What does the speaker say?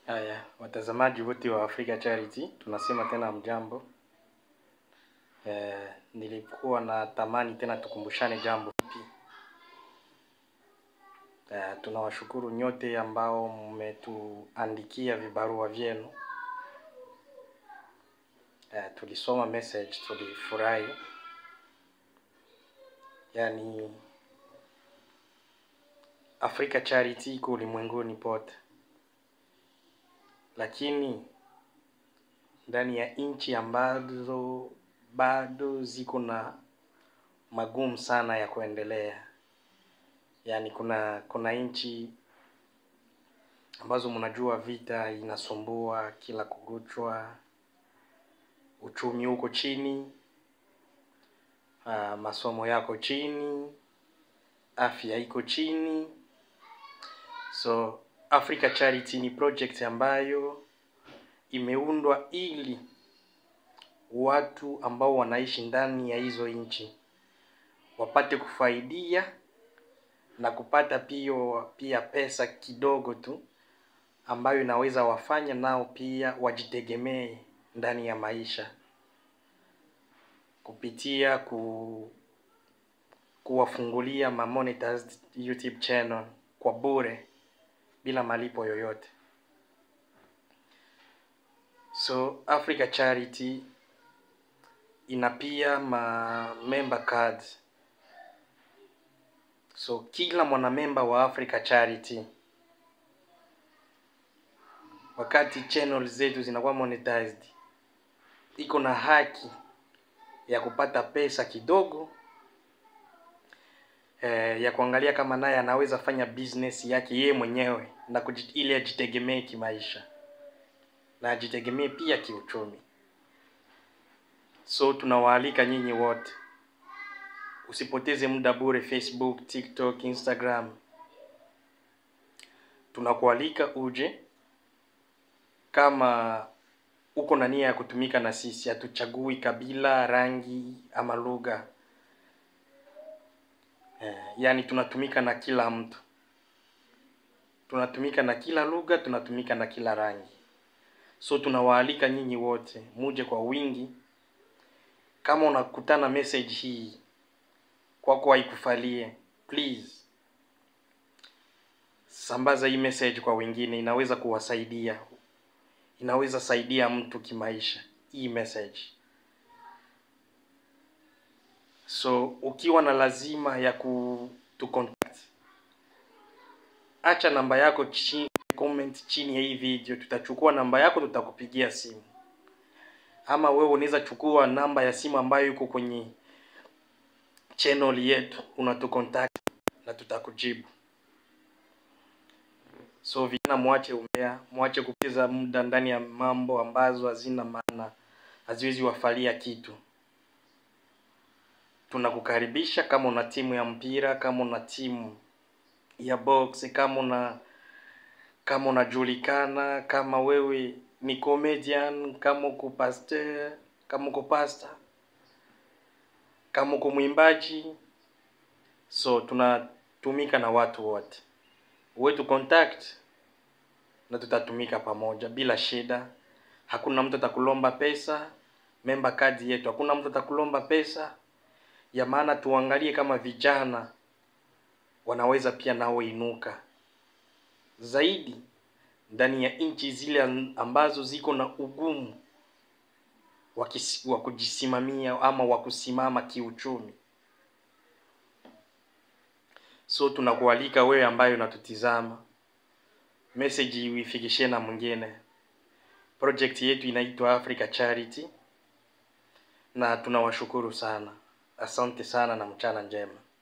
Haya, watazamaji wote wa Africa Charity, tunasema tena mjambo. Eh, nilikuwa na tamani tena tukumbushane jambo hili. Eh, tunawashukuru nyote ambao mmetuandikia vibarua vyenu. Eh, tulisoma message, tulifurahi. Yaani Africa Charity iko ulimwenguni pote, lakini ndani ya nchi ambazo bado ziko na magumu sana ya kuendelea. Yaani kuna kuna nchi ambazo mnajua vita inasumbua kila kuguchwa, uchumi uko chini, ah, masomo yako chini, afya iko chini. So Africa Charity ni project ambayo imeundwa ili watu ambao wanaishi ndani ya hizo nchi wapate kufaidia na kupata pia pia pesa kidogo tu ambayo inaweza wafanya nao pia wajitegemee ndani ya maisha kupitia ku kuwafungulia ma monetized YouTube channel kwa bure bila malipo yoyote. So Africa Charity ina pia ma member cards. So kila mwanamemba wa Africa Charity wakati channel zetu zinakuwa monetized, iko na haki ya kupata pesa kidogo eh, ya kuangalia kama naye anaweza fanya business yake yeye mwenyewe na kuji, ili ajitegemee kimaisha na ajitegemee pia kiuchumi. So tunawaalika nyinyi wote, usipoteze muda bure Facebook, TikTok, Instagram. Tunakualika uje kama uko na nia ya kutumika na sisi. Hatuchagui kabila, rangi ama lugha eh, yaani tunatumika na kila mtu, tunatumika na kila lugha, tunatumika na kila rangi. So tunawaalika nyinyi wote muje kwa wingi. Kama unakutana message hii kwako haikufalie, please sambaza hii message kwa wengine, inaweza kuwasaidia, inaweza saidia mtu kimaisha hii message. So ukiwa na lazima ya kutu contact, acha namba yako chini, comment chini ya hii video, tutachukua namba yako, tutakupigia simu ama wewe unaweza chukua namba ya simu ambayo iko kwenye channel yetu, unatucontact na tutakujibu. So vijana, mwache umbea, mwache kupoteza muda ndani ya mambo ambazo hazina maana, haziwezi wafalia kitu. Tunakukaribisha kama una timu ya mpira, kama una timu ya box, kama una kama unajulikana, kama wewe ni comedian, kama uko pastor, kama uko pastor, kama uko mwimbaji. So tunatumika na watu wote, wetu contact na tutatumika pamoja bila shida. Hakuna mtu atakulomba pesa, member card yetu, hakuna mtu atakulomba pesa ya maana. Tuangalie kama vijana wanaweza pia nao inuka zaidi ndani ya nchi zile ambazo ziko na ugumu wa kisi- wa kujisimamia ama wa kusimama kiuchumi. So tunakualika wewe ambaye unatutizama, message uifikishie na mwingine. Project yetu inaitwa Africa Charity na tunawashukuru sana. Asante sana na mchana njema.